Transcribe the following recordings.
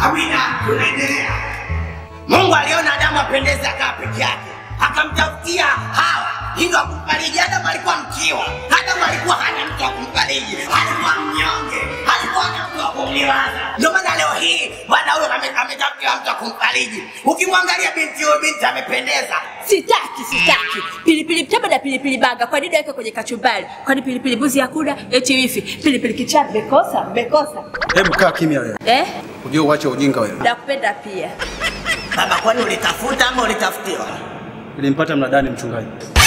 Amina, tunaendelea. Mungu aliona Adamu apendeze akaa peke yake, akamtafutia Hawa hivyo akumfariji. Adamu alikuwa mkiwa, Adamu alikuwa hana mtu wa kumfariji, alikuwa mnyonge, alikuwa hana mtu wa kumliwaza. Ndio maana leo hii bwana huyo ame- ametafutiwa mtu wa kumfariji. Ukimwangalia binti huyo, binti amependeza, Sitaki, sitaki. Pilipili mtama na pilipili banga. Kwa nini weka kwenye kachumbari? Kwani pilipili mbuzi hakuna? Eti wifi. Pilipili kichaa mmekosa? Mmekosa. Hebu kaa kimya wewe. Eh? Ujue uache ujinga wewe. Nakupenda pia. baba. Kwani ulitafuta ama ulitafutiwa? Nilimpata mnadani mchungaji.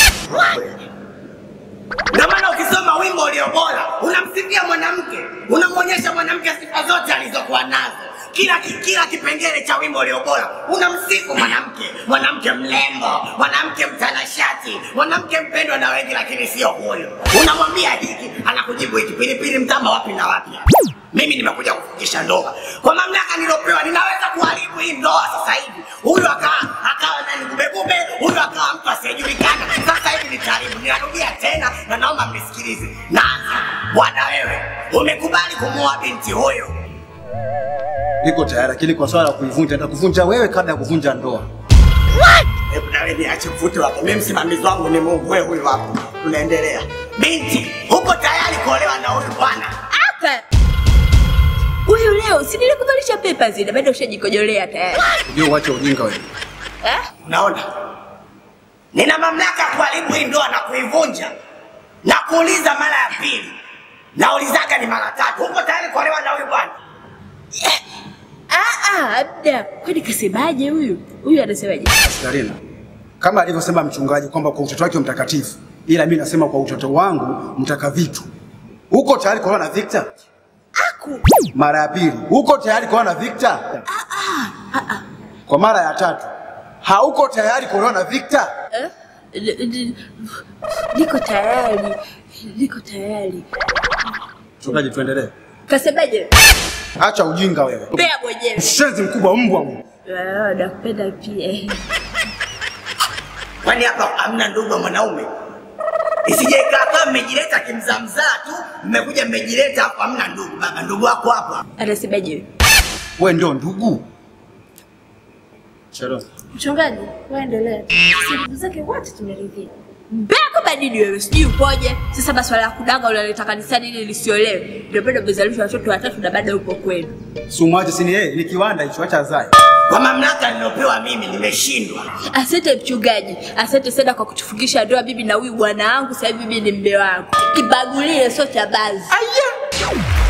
Ndio maana ukisoma wimbo ulio bora unamsifia mwanamke, unamwonyesha mwanamke sifa zote alizokuwa nazo. Kila kila kipengele cha wimbo ulio bora unamsifu mwanamke, mwanamke mlembo, mwanamke mtanashati, mwanamke mpendwa na wengi, lakini sio huyo. Unamwambia hiki, anakujibu hiki, pilipili mtama wapi na wapi. Mimi nimekuja kufungisha ndoa kwa mamlaka nilopewa, ninaweza kuharibu hii ndoa sasa hivi. Huyu akawa akawa nani gubegube, huyu akawa mtu asiyejulikana. Sasa hivi nitaharibu. Ninarudia tena na naomba mnisikilize. Naanza, bwana, wewe umekubali kumuoa binti huyu, Niko tayari lakini kwa swala la kuivunja nitakuvunja wewe kabla ya kuvunja ndoa. hebu na wewe niache mvute wako. Mimi msimamizi wangu ni Mungu, wewe huyu hapo. Tunaendelea. Binti, uko tayari kuolewa na huyu bwana? Aka. Huyu leo si nilikuvalisha pepa zile bado ushajikojolea tayari. Ujue uache ujinga wewe. Eh? Unaona, nina mamlaka ya kuharibu hii ndoa na kuivunja na kuuliza mara ya pili. Naulizaga ni mara tatu. Uko tayari kuolewa na huyu bwana? Ah ah, abda. Kwani kasemaje huyu? Huyu anasemaje? Darina. Kama alivyosema mchungaji kwamba kwa utoto wake mtakatifu, ila mimi nasema kwa utoto wangu mtaka vitu. Uko tayari kuolewa na Victor? Aku. Mara ya pili, uko tayari kuolewa na Victor? Kwa mara ya tatu, hauko tayari kuolewa na Victor? Eh? N- n- Niko tayari. Niko tayari. Mchungaji, tuendelee. Kasemaje? Acha ujinga wewe. Mbea mwenyewe. Mshenzi mkubwa mbwa wewe. Ah, nakupenda pia. Kwani hapa hamna ndugu wa mwanaume? Isije ikawa kama mmejileta kimzamzaa tu, mmekuja mmejileta hapa, hamna ndugu. Baba, ndugu wako hapa. Anasemaje? Wewe ndio ndugu. Shalom. Mchungaji, waendelea. Sisi ndugu zake wote tumeridhia. Mbea kama nini wewe? Sijui upoje. Sasa maswala ya kudanga unaleta kanisani ili lisiolewe. Ndio bado umezalisha watoto watatu na bado upo kwenu. Sumwache sini yeye, ni kiwanda hicho acha zae. Kwa mamlaka niliyopewa mimi nimeshindwa. Asante mchungaji, asante sana kwa kutufungisha ndoa bibi na huyu bwana wangu. Sasa hivi mimi ni mme wangu. Kibagulie sio cha bazi. Aya!